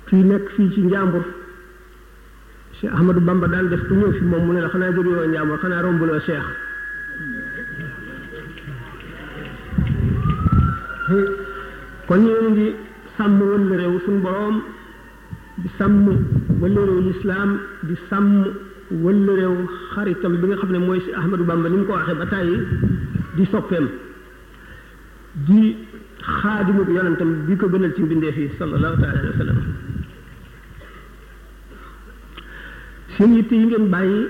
kii nekk fii ci njàmbur Cheikh Ahmadou Bamba daan def ku ñëw fi moom mu ne la xanaa jóge woo njàmbur xanaa rombuloo Cheikh kon ñu ngi sàmm wëll réew suñu boroom di sàmm wëll réew lislaam di sàmm wëll réew xaritam bi nga xam ne mooy si Ahmadou Bamba ni mu ko waxee ba tàyyi di soppeem di xaadimu yonentam bi ko gënal ci mbindeef yi sallallahu taala alayhi wa sallam seen yitte yi ngeen bàyyi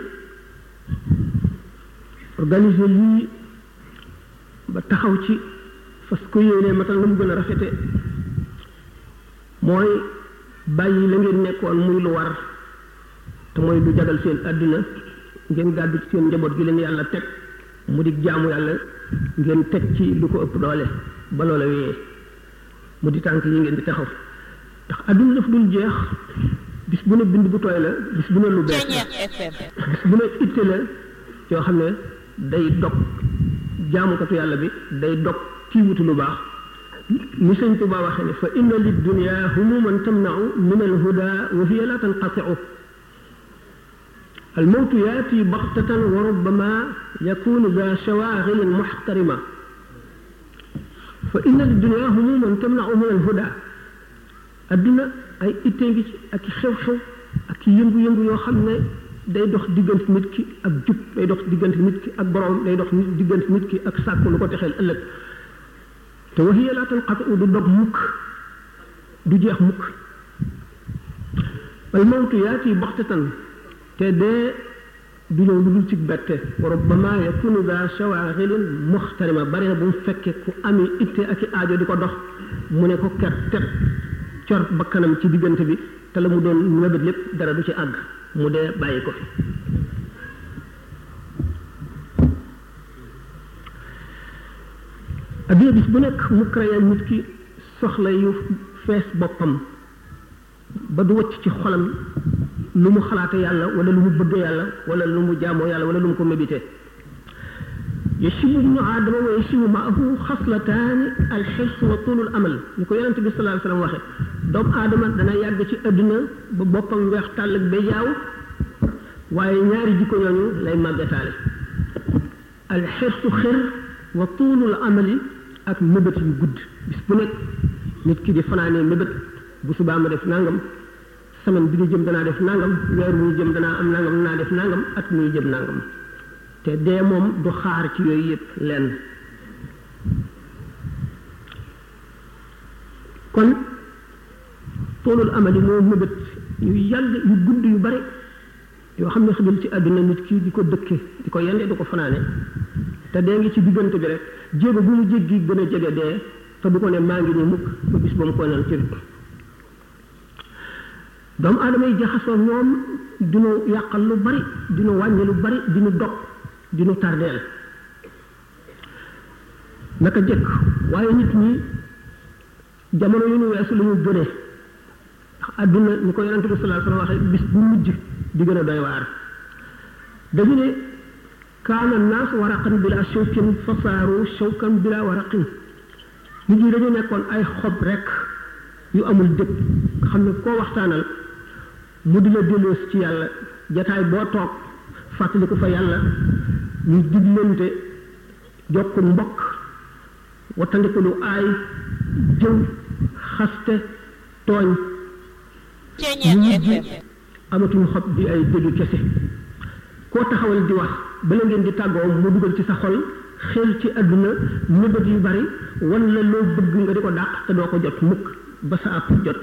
organiser lii ba taxaw ci fas ko yéenee matal na mu gën a rafete mooy bàyyi la ngeen nekkoon muy lu war te mooy lu jagal seen àdduna ngeen gàddu ci seen njaboot gi leen yàlla teg mu di jaamu yàlla ngeen teg ci lu ko ëpp doole ba loola wéyee mu di tànk yi ngeen di taxaw ndax àdduna daf dul jeex bis bu ne bind bu tooy la bis bu ne lu bees la bis bu ne itte la yoo xam ne day dog jaamukatu yàlla bi day dog kii wutu lu baax ni sëñ Tuba waxee ne fa inna lid dunya humuman tamnau min al huda wa hiya la tanqatiu al mawtu yaati baxtatan wa rubbama yakunu za shawaghilin muxtarima fa inna lid dunya humuman tamnau min al huda adduna ay ittee ngi ci ak i xew-xew ak i yëngu-yëngu yoo xam ne day dox diggante nit ki ak jub day dox diggante nit ki ak borom day dox diggante nit ki ak sàkku lu ko texeel ëllëg te waxiya laa tanqatu du dog mukk du jeex mukk al mawtu yaati baxtatan te dee du ñëw lu dul ci bette wa rubbama yakunu daa shawaxilin muxtarima bari na bu mu fekkee ku ami itte ak i aajo di ko dox mu ne ko ker teb cor bakkanam ci diggante bi te la mu doon mébét lépp dara du ci àgg mu dee bàyyi ko fi adduna bis bu nekk mu créé nit ki soxla yu fees boppam ba du wacc ci xolam lu mu xalaate yàlla wala lu mu bëgg yàlla wala lu mu jaamoo yàlla wala lu mu ko mébité yashibu ibnu aadama wa yashibu maahu xaslataani alxirs wa tulul amal ni ko yonente bi sallallahu alayhi wasallam waxe doomu aadama dana yàgg ci adduna ba boppam weex tàll ak ba jaaw waaye ñaari jikko ñooñu lay màggataale alxirsu xir wa tuulul amali ak mébét yu gudd bis bu nekk nit ki di fanaanee mébét bu subaa ma def nangam semaine bi ñu jëm danaa def nangam weer wu ñu jëm danaa am nangam danaa def nangam at muy jëm nangam te dee moom du xaar ci yooyu yëpp lenn kon toolul amali moo mébét yu yàgg yu gudd yu bari yoo xam ne xajul ci àdduna nit ki di ko dëkke di ko yende di ko fanaane te dee ngi ci diggante bi rek jéego bu mu jéggi gën a jege dee te du ko ne maa ngi ni mukk ba bis ba mu koy naan ci doomu aadama yi jaxasoo ñoom dinu yàqal lu bari dinu wàññi lu bari dinu dog dinu tardeel naka jëkk waaye nit ñi jamono yu ñu weesu lu ñu gënee ndax àdduna ni ko yonente bi sallallahu alayhi wasallam waxe bis bu mujj di gën a doy waar dañu ne kaana naas waraqan bila shawkin fasaaru shawkan bila waraqin nit ñi dañu nekkoon ay xob rek yu amul dëkk nga xam ne koo waxtaanal mu di la delloos ci yàlla jataay boo toog fàttaliku fa yàlla ñu diglante jokku mbokk wattandiku lu aay jëw xaste tooñ ñu mujj amatuñu xob di ay dëgg kese koo taxawal di wax bala ngeen di tàggoo mu dugal ci sa xol xel ci àdduna nëbët yu bari wan la loo bëgg nga di ko dàq te doo ko jot mukk ba sa àpp jot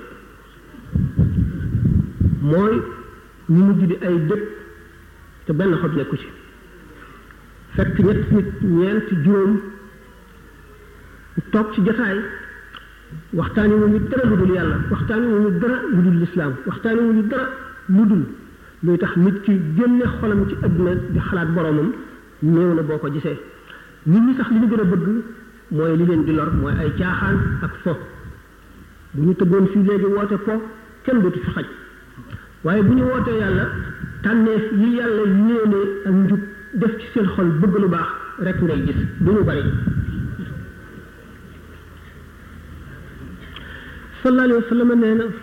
mooy ñu mujj di ay dëkk te benn xob nekku ci fekk ñett nit ñeent juróom toog ci jotaay waxtaani wu ñu dara lu dul yàlla waxtaani wu ñu dara lu dul lislaam waxtaani wu ñu dara lu dul luy tax nit ki génne xolam ci àdduna di xalaat boromam néew na boo ko gisee nit ñi sax li ñu gën a bëgg mooy li leen di lor mooy ay caaxaan ak fo bu ñu tëggoon fii léegi woote po kenn dootu fi xaj waaye bu ñu wootee yàlla tànneef yi yàlla yéene ak njub def ci seen xol bëgg lu baax rek ngay gis du ñu bari sallallahu alayhi wa sallam nee na